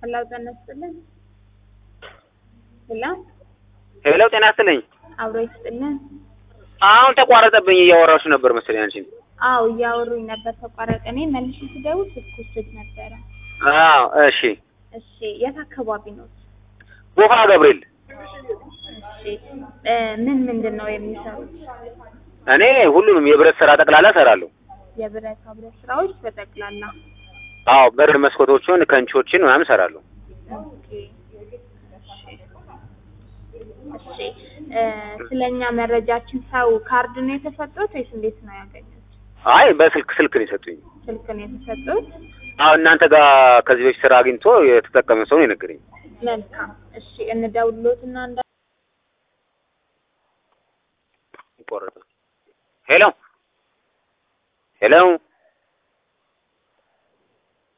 ሄሎ ጤና ይስጥልን። ሄሎ ሄሎ ጤና ይስጥልኝ። አብሮ ይስጥልን። አሁን ተቋረጠብኝ። እያወራችሁ ነበር መሰለኝ አንቺን። አዎ እያወሩኝ ነበር ተቋረጠ። እኔ መልሼ ስደውል ስልኩ ዝግ ነበረ። አዎ እሺ። እሺ የት አካባቢ ነው? ጎፋ ገብርኤል። እሺ እ ምን ምንድን ነው የሚሰሩት? እኔ ሁሉንም የብረት ስራ ጠቅላላ እሰራለሁ። የብረታ ብረት ስራዎች በጠቅላላ አዎ በር መስኮቶችን፣ ከንቾችን ምናምን እሰራለሁ። ኦኬ። እሺ እ ስለኛ መረጃችን ሰው ካርድ ነው የተሰጡት ወይስ እንዴት ነው ያገኙት? አይ በስልክ ስልክ ነው የሰጡኝ። ስልክ ነው የተሰጡት? አዎ እናንተ ጋር ከዚህ በፊት ስራ አግኝቶ የተጠቀመ ሰው ነው የነገረኝ። መልካም። እሺ እንደውልሎትና እንዳ ይቆረጣል። ሄሎ ሄሎ